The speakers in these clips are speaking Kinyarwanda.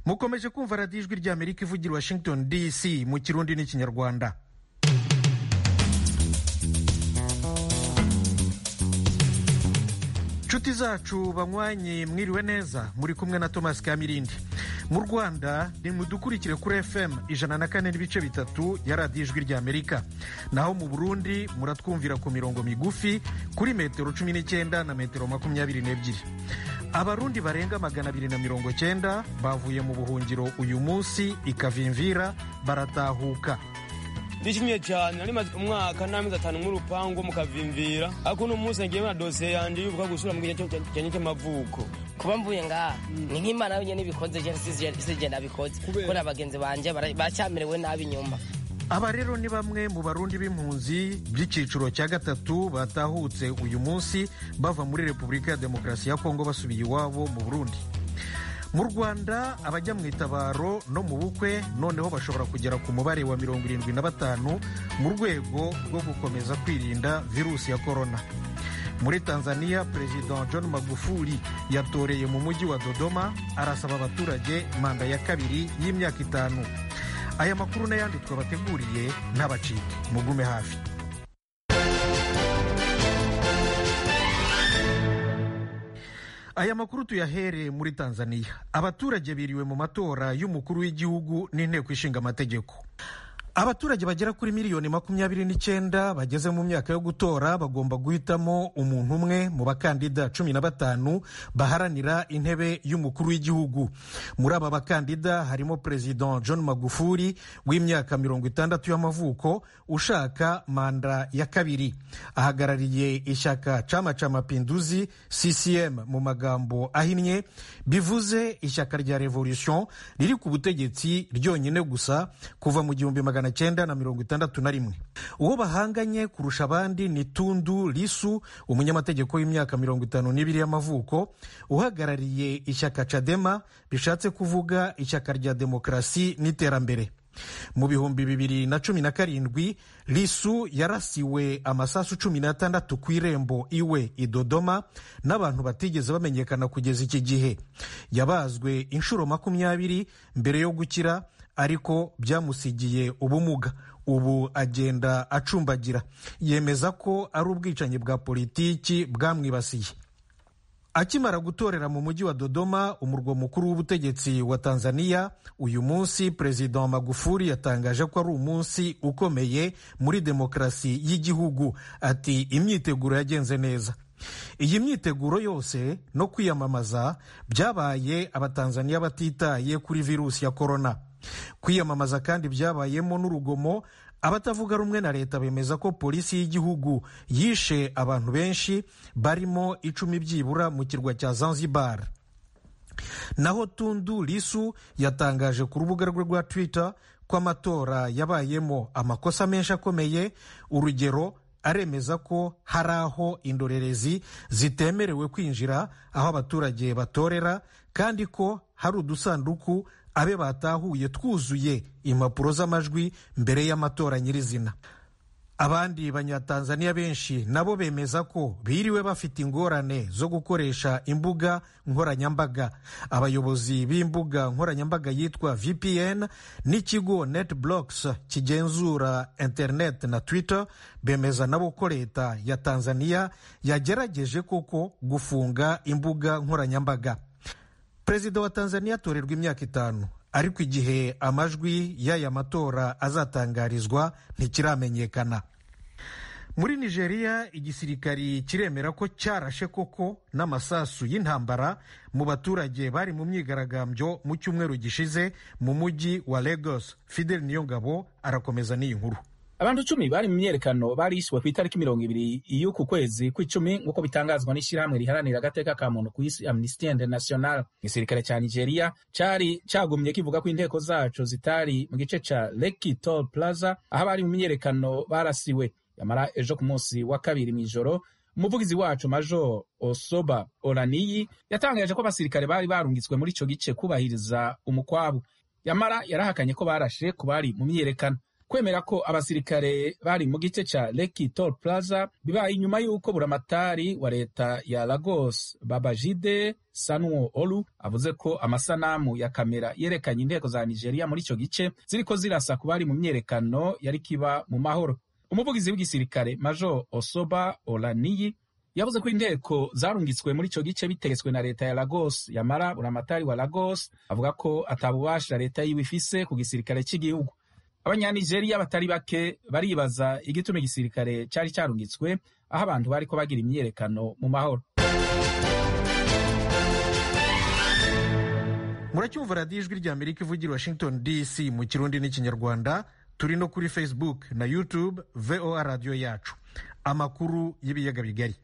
mukomeje kumva radiyo ijwi rya amerika ivugira i washington dc mu kirundi n'ikinyarwanda inshuti zacu banywanye mwiriwe neza muri kumwe na thomas kamirindi mu rwanda ni mudukurikire kuri fm ijana na kane n'ibice bitatu ya radiyo ijwi rya amerika naho mu burundi muratwumvira ku mirongo migufi kuri metero cumi n'icyenda na metero makumyabiri n'ebyiri abarundi barenga magana abiri na mirongo cyenda bavuye mu buhungiro uyu munsi ikavimvira baratahuka ndishimye cyane nari maze umwaka n'amezi atanu nk'urupangu mukavimvira ariko uno munsi ngiye na dosiye yanjye y'ubuka gusura mu gihe cyane cy'amavuko kuba mvuye ngaha ni nk'imana yonyine ibikoze sije nabikoze kubera bagenzi banjye baracyamerewe nabi inyuma aba rero ni bamwe mu barundi b'impunzi by'icyiciro cya gatatu batahutse uyu munsi bava muri repubulika ya demokarasi ya kongo basubiye iwabo mu burundi mu rwanda abajya mu itabaro no mu bukwe noneho bashobora kugera ku mubare wa mirongo irindwi na batanu mu rwego rwo gukomeza kwirinda virusi ya korona muri tanzania perezida john magufuli yatoreye mu mujyi wa dodoma arasaba abaturage manda ya kabiri y'imyaka itanu aya makuru n'ayandi twabateguriye ntabacike mugume hafi Aya makuru tuyahere muri Tanzania. Abaturage biriwe mu matora y'umukuru w'igihugu n'inteko ishinga amategeko. Abaturage bagera kuri miliyoni makumyabiri n'icyenda bageze mu myaka yo gutora bagomba guhitamo umuntu umwe mu bakandida cumi na batanu baharanira intebe y'umukuru w'igihugu. Muri aba bakandida harimo Perezida John Magufuli w'imyaka mirongo itandatu y'amavuko ushaka manda ya kabiri. ahagarariye ishyaka chama cha mapinduzi ccm mu magambo ahinnye bivuze ishyaka rya revolution riri ku butegetsi ryonyine gusa kuva mu gihumbi magana cyenda na mirongo itandatu na rimwe uwo bahanganye kurusha abandi ni tundu lisu umunyamategeko w'imyaka mirongo itanu n'ibiri y'amavuko uhagarariye ishyaka cadema bishatse kuvuga ishyaka rya demokarasi n'iterambere mu bihumbi bibiri na cumi na karindwi lisu yarasiwe amasasu cumi n'atandatu ku irembo iwe i dodoma n'abantu batigeze bamenyekana kugeza iki gihe yabazwe inshuro makumyabiri mbere yo gukira ariko byamusigiye ubumuga ubu agenda acumbagira yemeza ko ari ubwicanyi bwa politiki bwamwibasiye akimara gutorera mu mujyi wa dodoma umurwa mukuru w'ubutegetsi wa tanzania uyu munsi perezida wa magufuli yatangaje ko ari umunsi ukomeye muri demokarasi y'igihugu ati imyiteguro yagenze neza iyi myiteguro yose no kwiyamamaza byabaye abatanzaniya batitaye kuri virusi ya korona kwiyamamaza kandi byabayemo n'urugomo abatavuga rumwe na leta bemeza ko polisi y'igihugu yishe abantu benshi barimo icumi byibura mu kirwa cya zanzibar naho tundu lisu yatangaje ku rubuga rwe rwa twitter ko amatora yabayemo amakosa menshi akomeye urugero aremeza ko hari aho indorerezi zitemerewe kwinjira aho abaturage batorera kandi ko hari udusanduku abe batahuye twuzuye impapuro z'amajwi mbere y'amatora nyirizina abandi banyatanzaniya benshi nabo bemeza ko biriwe bafite ingorane zo gukoresha imbuga nkoranyambaga abayobozi b'imbuga nkoranyambaga yitwa vpn n'ikigo netblocks kigenzura internet na twitter bemeza nabo ko leta ya tanzaniya yagerageje koko gufunga imbuga nkoranyambaga perezida wa tanzaniya atorerwa imyaka itanu ariko igihe amajwi y'aya matora azatangarizwa ntikiramenyekana muri nigeria igisirikari kiremera ko cyarashe koko n'amasasu y'intambara mu baturage bari mu myigaragambyo mu cyumweru gishize mu mujyi wa lagos fidel niyongabo arakomeza n'iyi nkuru abantu icumi bari mu myerekano barishwe ku itariki mirongo ibiri y'uku kwezi kw'icumi nk'uko bitangazwa n'ishyirahamwe riharanira agateka ka muntu ku isi amnesty international igisirikare cya nigeria cyari cyagumye kivuga ko inteko zacu zitari mu gice ca leki toll plaza aho abari mu myerekano barasiwe yamara ejo ku munsi wa kabiri mw'ijoro umuvugizi wacu major osoba oraniyi yatangaje ko abasirikare bari barungitswe muri ico gice kubahiriza umukwabu yamara yarahakanye ko barashe ku bari mu myerekano kwemera ko abasirikare bari mu gice ca Lake Toll Plaza bibaye inyuma y'uko buramatari wa leta ya Lagos Babajide Sanuo Olu avuze ko amasanamu ya kamera yerekanye inteko za Nigeria muri ico gice ziriko zirasa ku bari mu myerekano yari kiba mu mahoro umuvugizi w'igisirikare Major Osoba Olaniyi yavuze ko inteko zarungitswe muri ico gice bitegetswe na leta ya Lagos yamara buramatari wa Lagos avuga ko atabubasha leta yiwe ifise ku gisirikare cy'igihugu abanyanigeria batari bake baribaza igituma igisirikare cyari cyarungitswe aho abantu bariko bagira imyiyerekano mu mahoro muracyumva radiyo ijwi rya amerika ivugira i washington dc mu kirundi n'ikinyarwanda turi no kuri facebook na youtube voa radiyo yacu amakuru y'ibiyaga bigari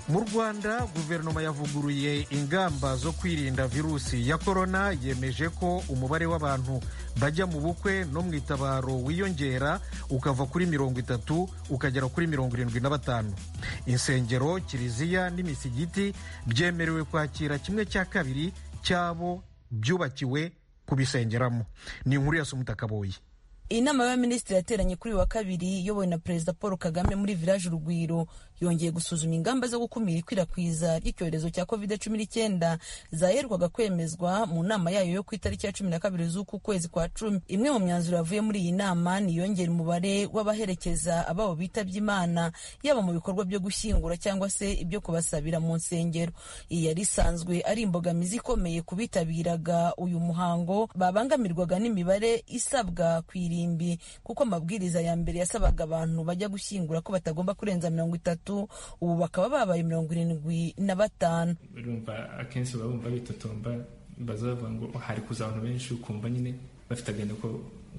mu rwanda guverinoma yavuguruye ingamba zo kwirinda virusi ya korona yemeje ko umubare w'abantu bajya mu bukwe no mu itabaro wiyongera ukava kuri mirongo itatu ukagera kuri mirongo irindwi na batanu insengero kiliziya n'imisigiti byemerewe kwakira kimwe cya kabiri cy'abo byubakiwe kubisengeramo ni inkuru ya sumutakaboye inama y'abaminisitiri yateranye kuri uyu wa kabiri iyobowe na perezida paul kagame muri village urugwiro yongeye gusuzuma ingamba zo gukumira ikwirakwiza ry'icyorezo cya covid cumi n'icyenda zaherwaga kwemezwa mu nama yayo yo ku itariki ya cumi na kabiri z'uku kwezi kwa cumi imwe mu myanzuro yavuye muri iyi nama ni yongera umubare w'abaherekeza ababo bitabye imana yaba mu bikorwa byo gushyingura cyangwa se ibyo kubasabira mu nsengero iyi yari isanzwe ari imbogamizi ikomeye ku bitabiraga uyu muhango babangamirwaga n'imibare isabwa ku irimbi kuko amabwiriza ya mbere yasabaga abantu bajya gushyingura ko batagomba kurenza mirongo itatu ubu bakaba babaye mirongo irindwi na batanu urumva akenshi baba bumva bitotomba bazavuga ngo hari kuza abantu benshi ukumva nyine bafite agahinda ko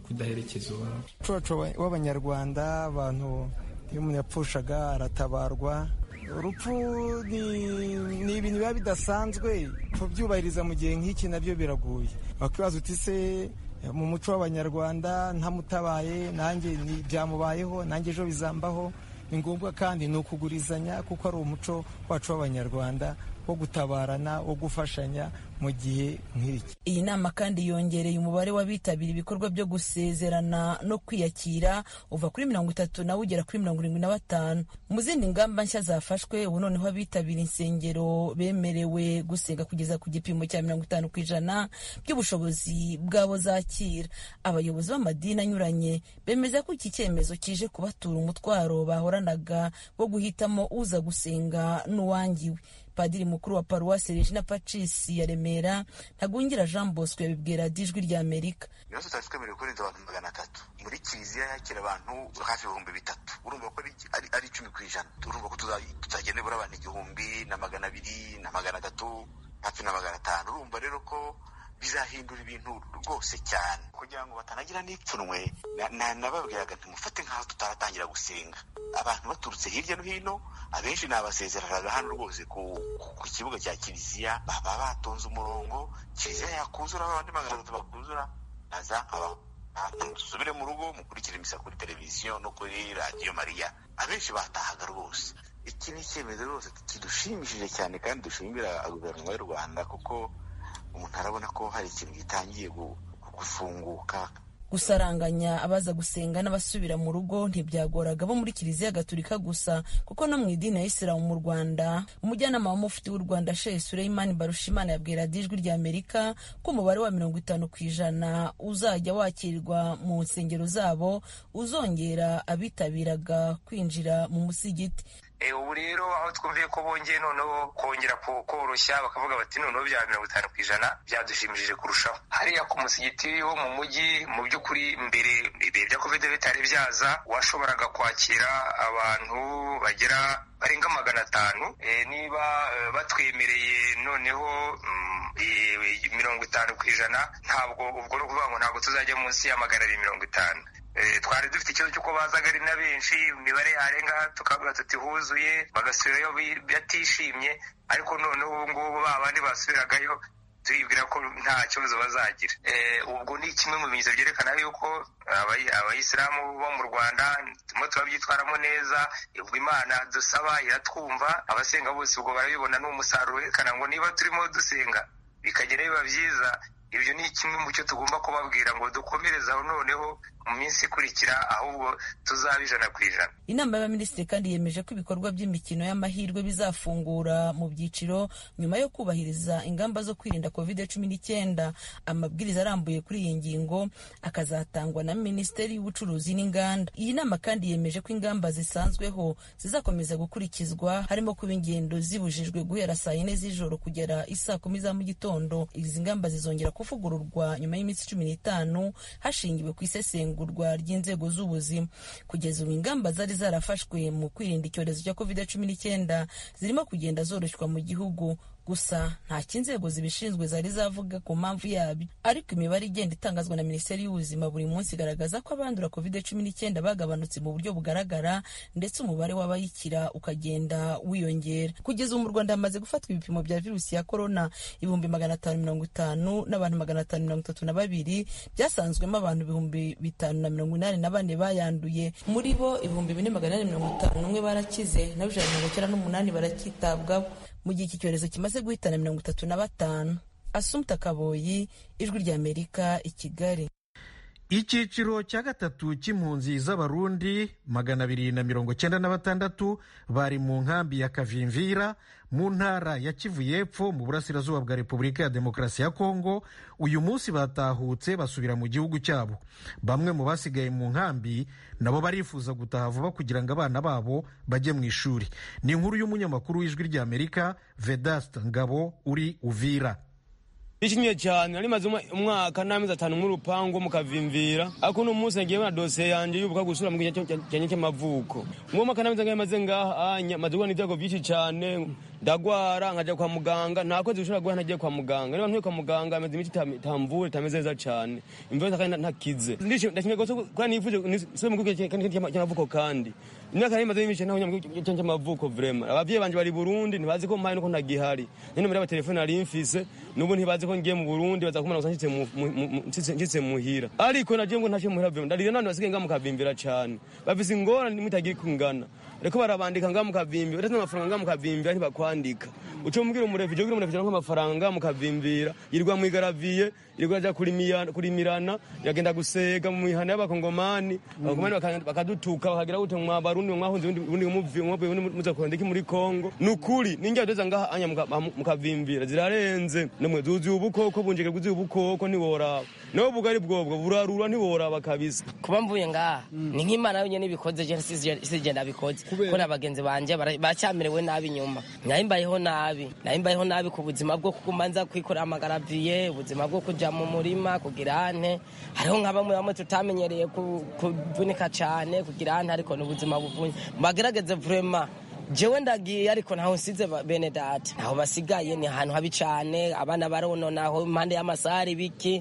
kudaherekeza uwabo umuco w'abanyarwanda abantu iyo umuntu yapfushaga aratabarwa urupfu ni ibintu biba bidasanzwe kubyubahiriza mu gihe nk'iki nabyo biragoye wakibaza uti se mu muco w'abanyarwanda ntamutabaye nanjye byamubayeho nanjye ejo bizambaho ni ngombwa kandi ni ukugurizanya kuko ari umuco wacu w'abanyarwanda wo gutabarana wo gufashanya mu gihe nk'iki iyi nama kandi yongereye umubare w'abitabira ibikorwa byo gusezerana no kwiyakira uva kuri mirongo itatu nawe ugera kuri mirongo irindwi na batanu mu zindi ngamba nshya zafashwe ubu noneho abitabira insengero bemerewe gusenga kugeza ku gipimo cya mirongo itanu ku ijana by'ubushobozi bwabo zakira abayobozi b'amadini anyuranye bemeza ko iki cyemezo kije kubatura umutwaro bahoranaga wo guhitamo uza gusenga n'uwangiwe padiri mukuru wa paruwasi regina pacisi ya remera ntagwingira jean bosco yabibwira dijwi rya amerika ibibazo tutari twemerewe kurenza abantu magana atatu muri kiliziya yakira abantu hafi ibihumbi bitatu urumva ko ari icumi ku ijana urumva ko tuzagenda buri abantu igihumbi na magana abiri na magana atatu hafi na magana atanu urumva rero ko bizahindura ibintu rwose cyane kugira ngo batanagira n'ipfunwe nababwiraga ntimufate nk'aho tutaratangira gusenga abantu baturutse hirya no hino abenshi nabasezeranaga hano rwose ku kibuga cya kiliziya baba batonze umurongo kiliziya yakuzura abandi magana atatu bakuzura naza nkabaho dusubire mu rugo mukurikire imisa kuri televiziyo no kuri radiyo mariya abenshi batahaga rwose iki ni icyemezo rwose kidushimishije cyane kandi dushimira guverinoma y'u rwanda kuko umuntu arabona ko hari ikintu gitangiye gufunguka gusaranganya abaza gusenga n'abasubira mu rugo ntibyagoraga bo muri kiliziya gaturika gusa kuko no mu idini ya isilamu mu rwanda umujyanama w'umufiti w'u rwanda shehe sureyimani barushimana yabwira dijwi rya amerika ko umubare wa mirongo itanu ku ijana uzajya wakirwa mu nsengero zabo uzongera abitabiraga kwinjira mu musigiti ubu rero aho twumviye ko bongeye noneho kongera koroshya bakavuga bati noneho bya mirongo itanu ku ijana byadushimishije kurushaho hariya ku musigiti wo mu mujyi mu by'ukuri mbere ibihe bya kovide bitari byaza washoboraga kwakira abantu bagera barenga magana atanu niba batwemereye noneho mirongo itanu ku ijana ntabwo ubwo ni ukuvuga ngo ntabwo tuzajya munsi y'amagana abiri mirongo itanu twari dufite ikibazo cy'uko bazaga ari na benshi imibare yarenga tukavuga tuti huzuye bagasubirayo batishimye ariko noneho ubu ngubu ba bandi basubiragayo turibwira ko nta kibazo bazagira Eh, ubwo ni kimwe mu bimenyetso byerekana yuko abayi- abayisilamu bo mu rwanda turimo turabyitwaramo neza ubwo imana dusaba iratwumva abasenga bose ubwo barabibona ni umusaruro werekana ngo niba turimo dusenga bikagera biba byiza ibyo ni kimwe mu cyo tugomba kubabwira ngo dukomereze aho noneho mu minsi ikurikira ahubwo tuzaba ijana ku ijana inama y'abaminisitiri kandi yemeje ko ibikorwa by'imikino y'amahirwe bizafungura mu byiciro nyuma yo kubahiriza ingamba zo kwirinda covid cumi n'icyenda amabwiriza arambuye kuri iyi ngingo akazatangwa na minisiteri y'ubucuruzi n'inganda iyi nama kandi yemeje ko ingamba zisanzweho zizakomeza gukurikizwa harimo kuba ingendo zibujijwe guhera saa yine z'ijoro kugera isaa kumi za mu gitondo izi ngamba zizongera kuvugururwa nyuma y'iminsi cumi n'itanu hashingiwe ku isesengurwa ry'inzego z'ubuzima kugeza ubu ingamba zari zarafashwe mu kwirinda icyorezo cya covid cumi n'icyenda zirimo kugenda zoroshywa mu gihugu gusa ntacyo inzego zibishinzwe zari zavuga ku mpamvu yabyo ariko imibare igenda itangazwa na minisiteri y'ubuzima buri munsi igaragaza ko abandura covid cumi n'icyenda bagabanutse mu buryo bugaragara ndetse umubare w'abayikira ukagenda wiyongera kugeza ubu mu rwanda hamaze gufatwa ibipimo bya virusi ya korona ibihumbi magana atanu mirongo itanu n'abantu magana atanu mirongo itatu na babiri byasanzwemo abantu ibihumbi bitanu na mirongo inani na bane bayanduye muri bo ibihumbi bine magana ane mirongo itanu n'umwe barakize na bibiri na mirongo icyenda n'umunani baracyitabwaho mu gihe iki cyorezo kimaze guhitana mirongo itatu na batanu asumta kaboyi ijwi ry'amerika i kigali icyiciro cya gatatu cy'impunzi z'abarundi magana abiri na mirongo cyenda na batandatu bari mu nkambi ya kavimvira mu ntara ya kivu y'epfo mu burasirazuba bwa repubulika ya demokarasi ya kongo uyu munsi batahutse basubira mu gihugu cyabo bamwe mu basigaye mu nkambi nabo barifuza gutaha vuba kugira ngo abana babo bajye mu ishuri ni inkuru y'umunyamakuru w'ijwi ry'amerika vedasta ngabo uri uvira bishimye cyane nari maze umwa- umwaka n'amezi atanu nk'urupangu mu kavimvira ariko uno munsi nagiye na dosiye yanjye y'ubuka gusura mu gihe cyane cy'amavuko uwo mwaka n'amezi angahe maze ngaha anya- maze guhura n'ibyago byinshi cyane ndagwara nkajya kwa muganga nta kwezi gushobora guhura ntagiye kwa muganga niba ntuye kwa muganga amaze iminsi itam- itamvura itameze neza cyane imvura isa kandi nta- ntakize Ndishimye- ndashimye rwose ko- kandi nifuje nisubire mu gihugu cya- cya- cy'amavuko kandi imyaka nari maze y'imishyi ntaho mu gihugu cya- cy'amavuko vrema ababyeyi banjye bari i burundi ntibazi ko mpaye nuko ntagihari n'inomero y'abatelefone nari mfise n'ubu ntibazi ko ngiye mu burundi bazakumana gusa nshyitse mu- mu- mu- nshyitse- nshyitse muhira ariko nagiye ngo ntacyo muhira vrema ndarira n'abantu basigaye ngaha mu kavimbira cyane bafise ingorane mutagira kungana ariko barabandika ngaha mu kavimbira udatanga amafaranga ngaha mu kavimbira ntibakwandika uca umbwira umurefije ubwira umurefije nko amafaranga ngaha mu kavimbira yirirwa mu igaraviye yirirwa ajya kurimiya- kurimirana yagenda gusega mu mihana y'abakongomani abakongomani baka- bakadutuka bakagira gute mwa barundi mwe mwahunze ubundi- ubundi muvuye mwavuye ubundi muza kuranda iki muri kongo ni ukuri n'ingira duteza ngaha anya mu ka- mu kavimbira zirarenze namwe zuzuye ubukoko bunjike bwuzuye ubukoko ntiworaba nawe ubugari bwobwo burarura ntiworaba kabisa kuba mvuye ngaha ni nk'imana yonyine ibikoze je sije nabikoze ko na bagenzi banje bara- bacyamerewe nabi nyuma nari mbayeho nabi nari mbayeho nabi ku buzima bwo kuguma nza kwikorera amagaraviye ubuzima bwo kuja mu murima kugira ante hariho nka bamwe bamwe tutamenyereye ku- kuvunika cyane kugira ante ariko ni ubuzima buvunye bagerageze vraiment jewe ndagiye ariko ntaho nsize ba- bene data ntaho basigaye ni ahantu habi cane abana barono naho impande y'amasaha ibiki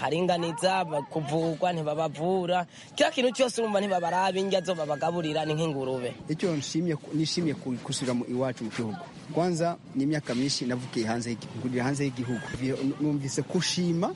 ntibaharinganiza ba- kuvugwa ntibabavura kila kintu cyose urumva ntibabaraba indya zo babagaburira ni nk'ingurube icyo nshimye nishimiye ku- gusubira mu iwacu mu gihugu kwanza ni imyaka myinshi navukiye hanze y'igi- ngurira hanze y'igihugu Vi- numvise kushima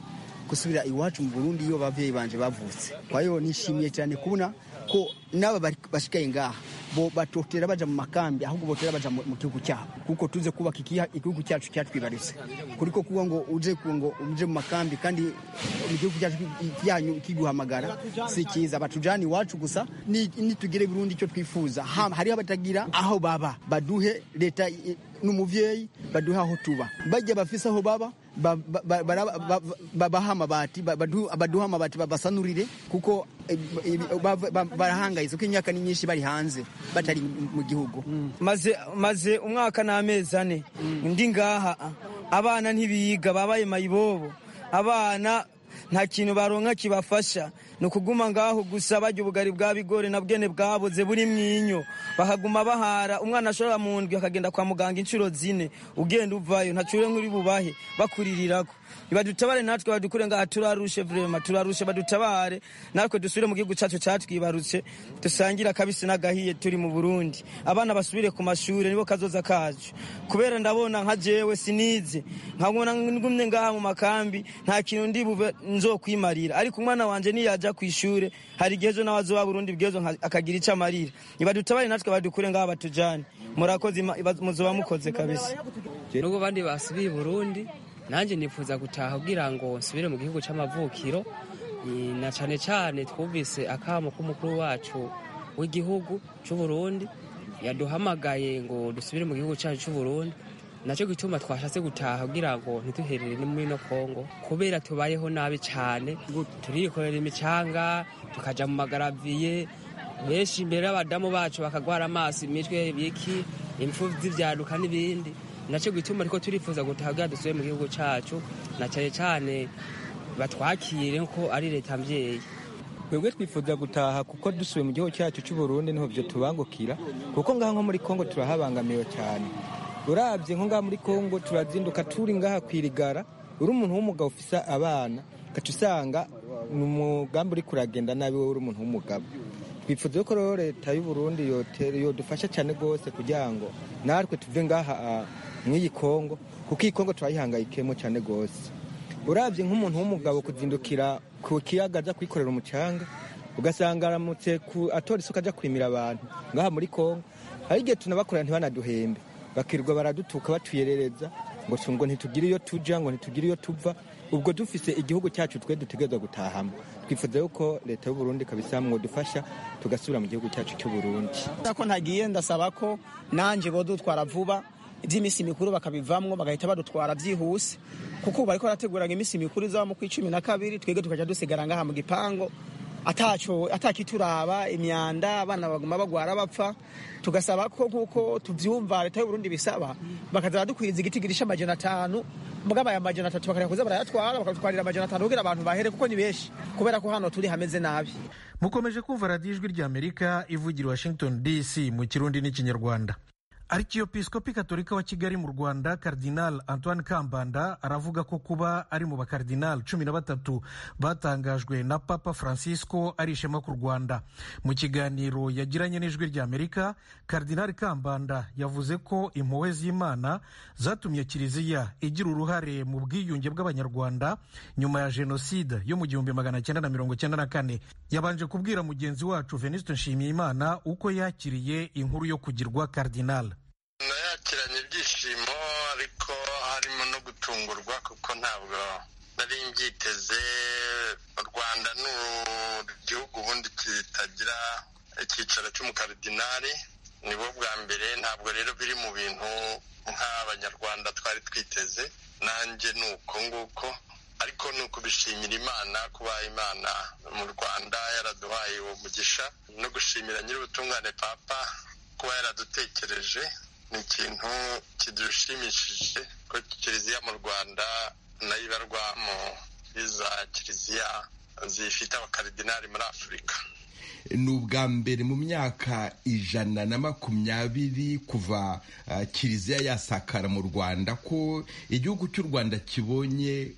gusubira iwacu mu burundi iyo ababyeyi banje bavutse kwa hiyo nishimiye cyane kubona ko n'aba bari- bashigaye ngaha bo batotera baja mu makambi ahubwo botera baja mu mu gihugu cyabo kuko tuze kubaka ikiha- igihugu cyacu cyatwibarutse kuriko kuba ngo uje ku- ngo uje mu makambi kandi mu gihugu cyacu yanyu kiguhamagara si cyiza batujana iwacu gusa ni- nitugire burundi icyo twifuza Ha- hariho abatagira aho baba baduhe leta i- n'umuvyeyi baduhe aho tuba bajya bafise aho baba ba- ba- ba- bara- ba- babaha amabati ba- badu- baduhe amabati babasanurire kuko eh, ibi- bava- ba- barahangayitse kuko imyaka ni myinshi bari hanze batari mu gihugu maze maze umwaka n'amezi ane ndi ngaha abana ntibiga babaye mayibobo abana nta kintu baronka kibafasha ni ukuguma ngaho gusa barya ubugari bwa bigori na bwene bwaboze buri mwinyo bakaguma bahara umwana ashobora mu ndwi akagenda kwa muganga inshuro zine ugenda uvayo ntacure nk'uri bubahe bakuririraho badutabare natwe badukure ngaha turarushe vrema turarushe badutabare natwe dusubire mu gihugu cyacu cyatwibarutse dusangire akabisi n'agahiye turi mu burundi abana basubire ku mashuri nibo kazoza kacu kubera ndabona nka jewe sinize nkabona ngumye ngaha mu makambi nta kintu ndi buve nzokwimarira ariko umwana wanje niyajya ku ishure hari igihe ejo nawe azoba burundi bwejo nka- akagira icyo amarira nibadutabare natwe badukure ngaha batujane murakoze ima- iba- muzoba mukoze kabisa nubwo abandi basubiye i burundi nanjye nifuza gutaha kugira ngo nsubire mu gihugu cy'amavukiro Eh, na cyane cyane twumvise akamo k'umukuru wacu w'igihugu cy'uburundi yaduhamagaye ngo dusubire mu gihugu cyacu cy'uburundi nacyo gituma twashatse gutaha kugira ngo ntiduherere ni muri no kongo kubera tubayeho nabi cyane turikorera imicanga tukajya mu magaraviye benshi imbere y'abadamu bacu bakagwara amaso imitwe ibiki impfu z'ibyaduka n'ibindi nacyo gituma ariko turifuza gutaha kugira dusubire mu gihugu cyacu na cyane cyane batwakire ko ari leta mbyeyi twebwe twifuza gutaha kuko dusubiye mu gihugu cyacu cy'u Burundi niho byo tubangukira kuko ngaha nko muri Kongo turahabangamiwe cyane urabye nko ngaha muri Kongo turazinduka turi ngaha kwirigara uri umuntu w'umugabo ufise abana ugaca usanga ni umugambi uri kuragenda nabi wowe uri umuntu w'umugabo twifuza yuko rero leta y'u Burundi yotere- yodufasha cyane rwose kugira ngo natwe tuve ngaha ah, mw'iyi Kongo kuko iyi Kongo turayihangayikemo cyane rwose urabye nk'umuntu w'umugabo kuzindukira ku kiyaga ajya kwikorera umucanga ugasanga aramutse ku- atora isuka ajya kwimira abantu ngaha muri kongo hari igihe tunabakorera ntibanaduhembe bakirirwa baradutuka batuyerereza ngo tu- ngo ntitugire iyo tujya ngo ntitugire iyo tuva ubwo dufise igihugu cyacu twe dutegerezwa gutahamo twifuza yuko leta y'uburundi kabisa mwodufasha tugasubira mu gihugu cyacu cy'uburundi ko ntagiye ndasaba ko nanjye bodutwara vuba iby'iminsi mikuru bakabivamwo bagahita badutwara byihuse kuko ubu bariko barateguranga iminsi mikuru izaba mu kw'icumi na kabiri twebwe tukajya dusigara ngaha mu gipangu ataco atakituraba imyanda abana baguma bagwara bapfa tugasaba ko nk'uko tubyumva leta y'uburundi bisaba bakaza baradukwiza igitigiri c'amajana atanu bwabaye amajana atatu bakareka kuza barayatwara bakadutwarira amajana atanu kugira abantu bahere kuko ni benshi kubera ko hano turi hameze nabi mukomeje kumva radiyo ijwi ry'amerika ivugira i washington dc mu kirundi n'ikinyarwanda arikiyopisikopi katolika wa kigali mu rwanda karidinal antoine kambanda aravuga ko kuba ari mu bakaridinal cumi na batatu batangajwe na papa francisco ari ishema ku rwanda mu kiganiro yagiranye n'ijwi ry'amerika karidinal kambanda yavuze ko impuhwe z'imana zatumye kiliziya igira uruhare mu bwiyunge bw'abanyarwanda nyuma ya jenoside yo mu gihumbi magana cyenda na mirongo cyenda na kane yabanje kubwira mugenzi wacu venuste nshimiyimana uko yakiriye inkuru yo kugirwa karidinal nayakiranye ibyishimo ariko harimo no gutungurwa kuko ntabwo nari mbyiteze u rwanda ni igihugu ubundi kitagira icyicaro cy'umukaridinari nibo bwa mbere ntabwo rero biri mu bintu nk'abanyarwanda twari twiteze nanjye ni uko nguko ariko ni ukubishimira imana kuba imana mu rwanda yaraduhaye uwo mugisha no gushimira nyir'ubutungane papa kuba yaradutekereje ni ikintu kidushimishije ko kiliziya mu rwanda nayo ibarwa mu iza kiliziya zifite abakaridinari muri afurika ni ubwa mbere mu myaka ijana na makumyabiri kuva ah, kiliziya yasakara mu rwanda ko igihugu cy'u rwanda kibonye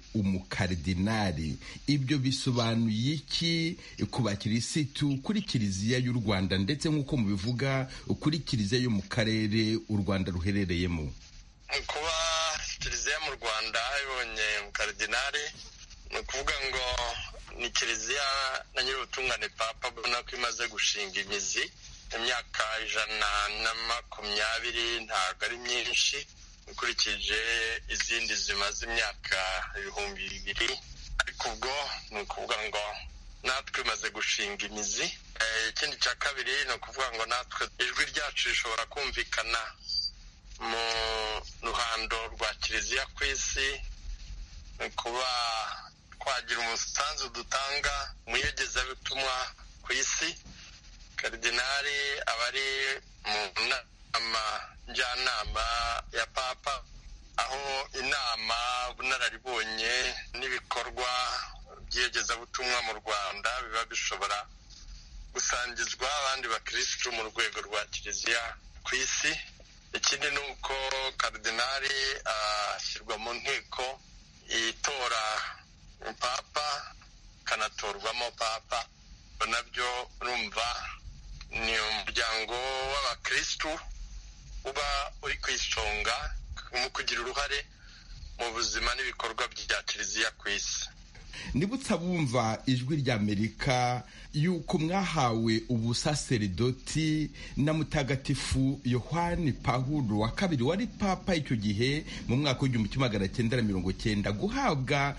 umukaridinari ibyo bisobanuye iki ku bakirisitu kuri kiliziya y'u rwanda ndetse nk'uko mubivuga kuri kiliziya yo mu karere u rwanda ruherereyemo kuba kiliziya mu rwanda ibonye umukaridinari ni ukuvuga ngo ni kiliziya na nyir'ubutungane papa abona ko imaze gushinga imizi imyaka ijana na makumyabiri ntabwo ari myinshi ukurikije izindi zimaze imyaka ibihumbi bibiri ariko ubwo ni ukuvuga ngo natwe imaze gushinga imizi Eh, ikindi cya kabiri ni ukuvuga ngo natwe ijwi ryacu rishobora kumvikana mu ruhando rwa kiliziya ku isi ni kuba twagira umusanzu dutanga mu iyogezabutumwa ku isi karidinari aba ari mu nama njyanama ya papa aho inama ubunararibonye n'ibikorwa igezabutumwa mu rwanda biba bishobora gusangizwa abandi bakirisitu mu rwego rwa kiliziya ku isi ikindi ni uko karidinari ashyirwa mu nteko itora papa ikanatorwamo papa nabyo urumva ni umuryango w'abakirisitu uba uri ku isonga mu kugira uruhare mu buzima n'ibikorwa bya kiliziya ku isi nibutsa bumva ijwi ry'amerika yuko mwahawe ubusaseridoti na mutagatifu yohani pahuro wa kabiri wari papa icyo gihe mu mwaka w'igihumbi kimwe magana cyenda na mirongo cyenda guhabwa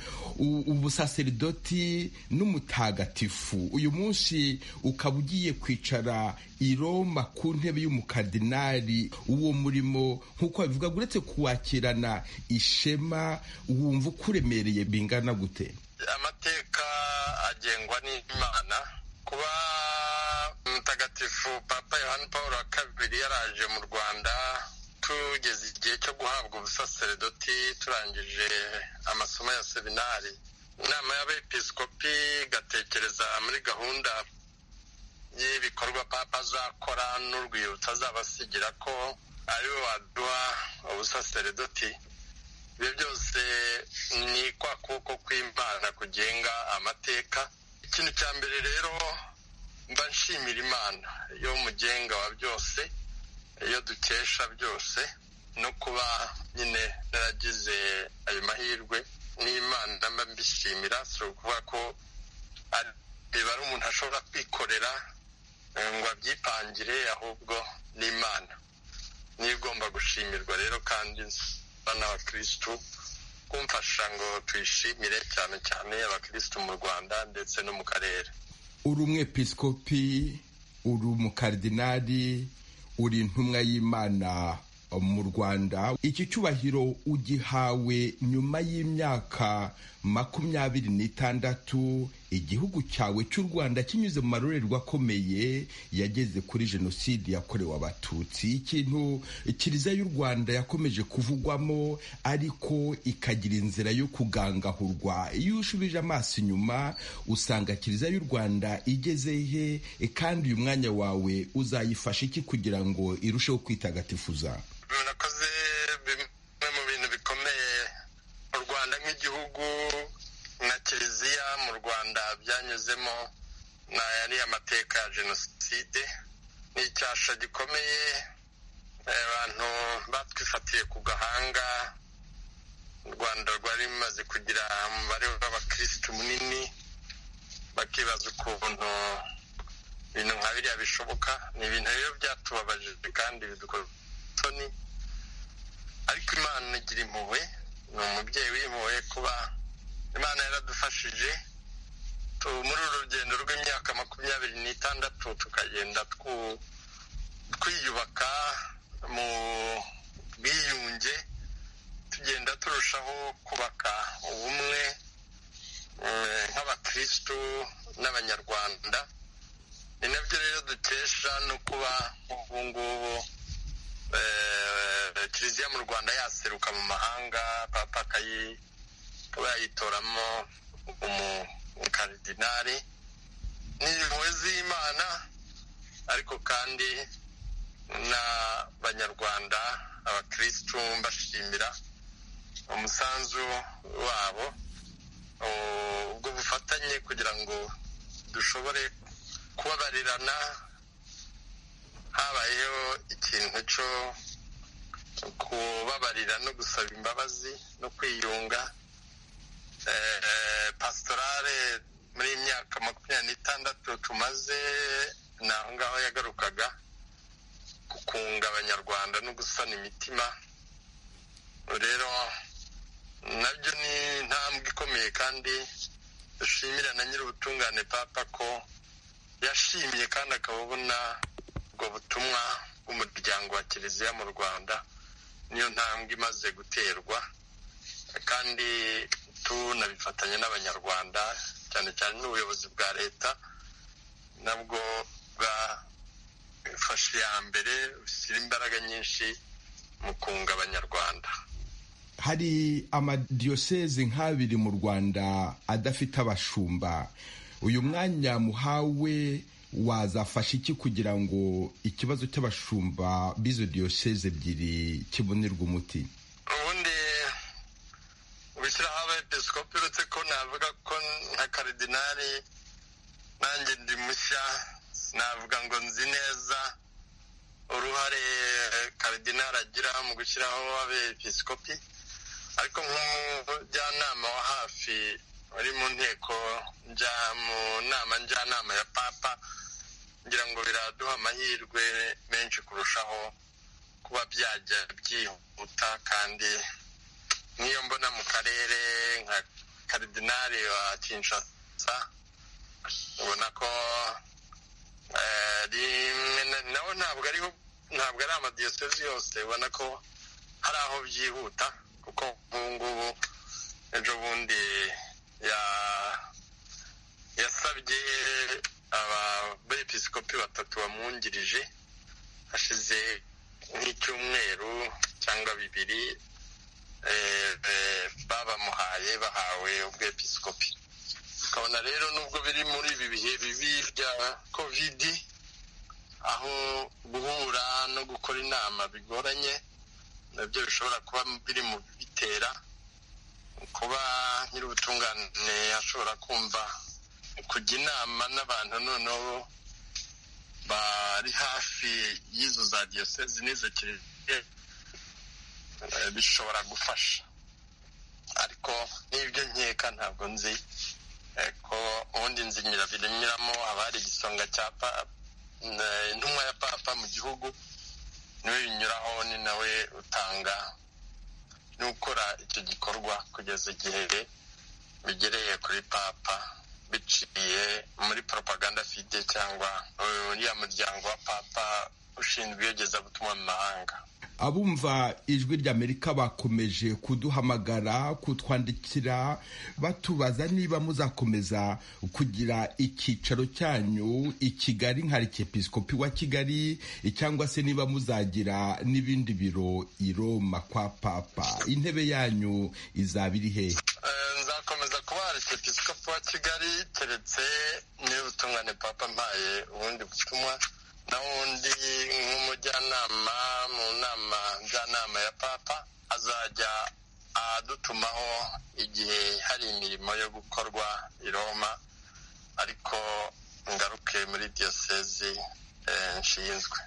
ubusaseridoti n'umutagatifu uyu munsi ukaba ugiye kwicara i roma ku ntebe y'umukardinali uwo murimo nk'uko babivuga uretse kuwakirana ishema wumva uko uremereye bingana gute amateka agengwa n'imana kuba mutagatifu papa yohani paul wa kabiri yaraje mu rwanda tugeze igihe cyo guhabwa ubusaseredoti turangije amasomo ya seminari inama y'abepiskopi igatekereza muri gahunda y'ibikorwa papa azakora n'urwibutso azabasigira ko ariwe waduha ubusaseredoti ibyo byose ni kwa kuboko kw'imana kugenga amateka ikintu cya mbere rero mba nshimira imana yo mugenga wa byose iyo dukesha byose no kuba nyine naragize ayo mahirwe n'imana mba mbishimira si ukuvuga ko biba ari umuntu ashobora kwikorera ngo abyipangire ahubwo n'imana niyo igomba gushimirwa rero kandi n'abakirisitu kumfasha ngo tuyishimire cyane cyane abakirisitu mu rwanda ndetse no mu karere uri umwepisikopi uri umukardinari uri intumwa y'imana mu rwanda iki cyubahiro ugihawe nyuma y'imyaka makumyabiri n'itandatu igihugu cyawe cy'u rwanda kinyuze mu marorerwa akomeye yageze kuri jenoside yakorewe abatutsi ikintu kiliziya y'u rwanda yakomeje kuvugwamo ariko ikagira inzira yo kugangahurwa iyo ushubije amaso inyuma usanga kiliziya y'u rwanda igeze he kandi uyu mwanya wawe uzayifasha iki kugira ngo irusheho kwitagatifuza murakoze bimwe mu bintu bikomeye mu rwanda nk'igihugu na kiliziya mu rwanda byanyuzemo na yari amateka ya jenoside ni icyasha gikomeye abantu batwifatiye ku gahanga u rwanda rwari rumaze kugira umubare w'abakirisitu munini bakibaza ukuntu ibintu nka biriya bishoboka ni ibintu rero byatubabaje kandi bidukora isoni ariko imana igira impuhwe ni umubyeyi w'impuhwe kuba imana yaradufashije muri uru rugendo rw'imyaka makumyabiri n'itandatu tukagenda twiyubaka mu bwiyunge tugenda turushaho kubaka ubumwe nk'abakirisitu n'abanyarwanda ni nabyo rero dukesha no kuba ubu ngubu kiliziya mu rwanda yaseruka mu mahanga papa akaba yayitoramo umukaridinari ni impuhwe z'imana ariko kandi n'abanyarwanda abakirisitu mbashimira umusanzu wabo ubwo bufatanye kugira ngo dushobore kubabarirana habayeho ikintu cyo kubabarira no gusaba imbabazi no kwiyunga pasitorale muri myaka makumyabiri n'itandatu tumaze ni aho ngaho yagarukaga gukunga abanyarwanda no gusana imitima rero nabyo ni intambwe ikomeye kandi dushimira na nyir'ubutungane papa ko yashimye kandi akaba abona ubwo butumwa bw'umuryango wa kiliziya mu rwanda niyo ntambwe imaze guterwa kandi tunabifatanya n'abanyarwanda cyane cyane n'ubuyobozi bwa leta nabwo bwafashe iya mbere bushyira imbaraga nyinshi mu kunga abanyarwanda hari amadiyoseze nk'abiri mu rwanda adafite abashumba uyu mwanya muhawe wazafasha iki kugira ngo ikibazo cy'abashumba b'izo diyoseze ebyiri kibonerwe umuti ubundi ubishyiraho abepiskopi uretse ko navuga ko nka karidinari nanjye ndi mushya navuga ngo nzi neza uruhare karidinari agira mu gushyiraho abepiskopi ariko nk'umujyanama wa hafi wari mu nteko mu nama njyanama ya papa ngira ngo biraduha amahirwe menshi kurushaho kuba byajya byihuta kandi nk'iyo mbona mu karere nka karidinari wa kinshasa ubona ko nawe ntabwo ari ntabwo ari amadiyosezi yose ubona ko hari aho byihuta kuko ubu ngubu ejo bundi yasabye ababepiskopi batatu bamwungirije hashize nk'icyumweru cyangwa bibiri babamuhaye bahawe ubwepiskopi ukabona rero nubwo biri muri ibi bihe bibi bya kovidi aho guhura no gukora inama bigoranye nabyo bishobora kuba biri mu bitera kuba nyir'ubutungane ashobora kumva kujya inama n'abantu noneho bari hafi y'izo za diyosezi n'izo kiliziya bishobora gufasha ariko n'ibyo nkeka ntabwo nzi ko ubundi nzinyira biremeramo haba hari igisonga cya intumwa ya papa mu gihugu niwe binyuraho ni nawe utanga n'ukora icyo gikorwa kugeza igihe bigereye kuri papa biciye muri propaganda fide cyangwa uriya muryango wa papa ushinzwe iyogezabutumwa mu mahanga abumva ijwi ry'amerika bakomeje kuduhamagara kutwandikira batubaza niba muzakomeza kugira icyicaro cyanyu i kigali nka arikepisikopi wa kigali cyangwa se niba muzagira n'ibindi biro i roma kwa papa intebe yanyu izaba iri hehe nzakomeza kuba arikepisikopi wa kigali keretse niba utungane papa mpaye ubundi butumwa nawundi nk'umujyanama mu nama njyanama ya papa azajya adutumaho igihe hari imirimo yo gukorwa i roma ariko ngaruke muri diyosezi nshinzwe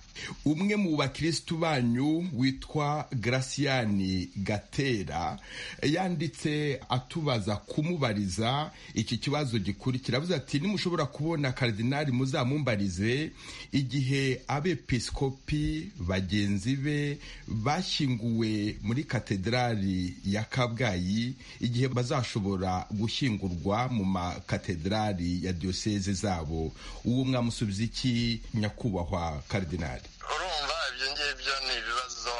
umwe mu bakirisitu banyu witwa Graciani gatera yanditse atubaza kumubariza iki kibazo gikurikira avuze ati nimushobora kubona karidinari muzamumbarize igihe abepiskopi bagenzi be bashyinguwe muri katedrali ya kabgayi igihe bazashobora gushyingurwa mu makatedrali ya diyoseze zabo uwo mwamusubiza iki nyakubahwa karidinari urumva ibyo ngibyo ni ibibazo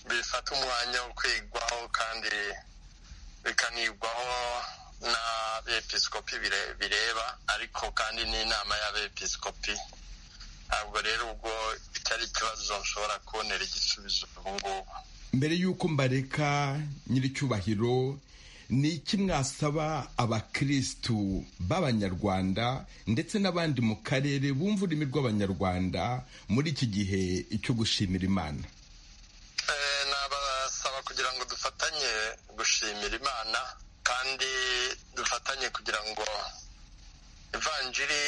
bifata umwanya wo kwigwaho kandi bikanigwaho n'abepiskopi bireba ariko kandi n'inama y'abepiskopi ntabwo rero ubwo bitari ikibazo nshobora kubonera igisubizo ubu ngubu mbere y'uko mbareka nyir'icyubahiro ni iki mwasaba abakirisitu b'abanyarwanda ndetse n'abandi mu karere bumva ururimi rw'abanyarwanda muri iki gihe cyo gushimira imana nabasaba kugira ngo dufatanye gushimira imana kandi dufatanye kugira ngo ivanjiri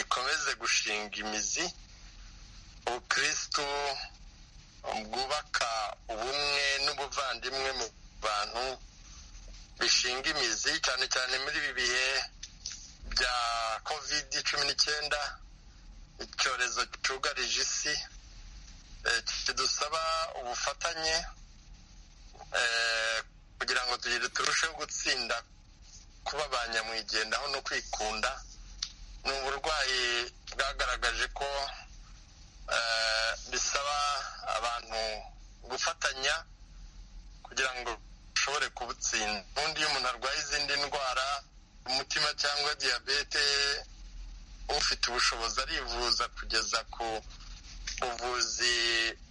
ikomeze gushinga imizi ubukirisitu bwubaka ubumwe n'ubuvandimwe mu bantu bishinga imizi cyane cyane muri ibi bihe bya kovidi cumi n'icyenda icyorezo cyugarije isi kidusaba ubufatanye kugira ngo tugire turusheho gutsinda kuba ba nyamwigendaho no kwikunda ni uburwayi bwagaragaje ko bisaba abantu gufatanya kugira ngo ashobore kubutsinda ubundi iyo umuntu arwaye izindi ndwara umutima cyangwa diyabete ufite ubushobozi arivuza kugeza ku buvuzi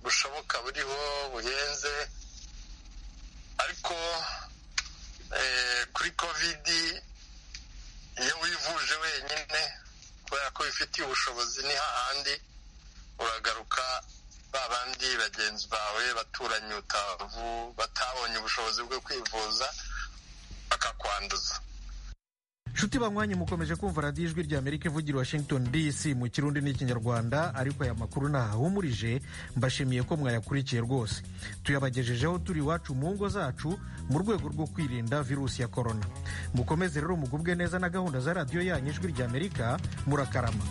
bushoboka buriho buhenze ariko eh, kuri kovidi iyo wivuje wenyine kubera ko wifitiye ubushobozi ni hahandi uragaruka ba bandi bagenzi bawe baturanyi utavu batabonye ubushobozi bwo kwivuza bakakwanduza nshuti banywanyi mukomeje kumva radiyo ijwi rya amerika ivugira washington dc mu kirundi n'ikinyarwanda ariko aya makuru ntahahumurije mbashimiye ko mwayakurikiye rwose tuyabagejejeho turi iwacu mu ngo zacu mu rwego rwo kwirinda virusi ya korona mukomeze rero mugubwe neza na gahunda za radiyo yanyu ijwi rya amerika murakarama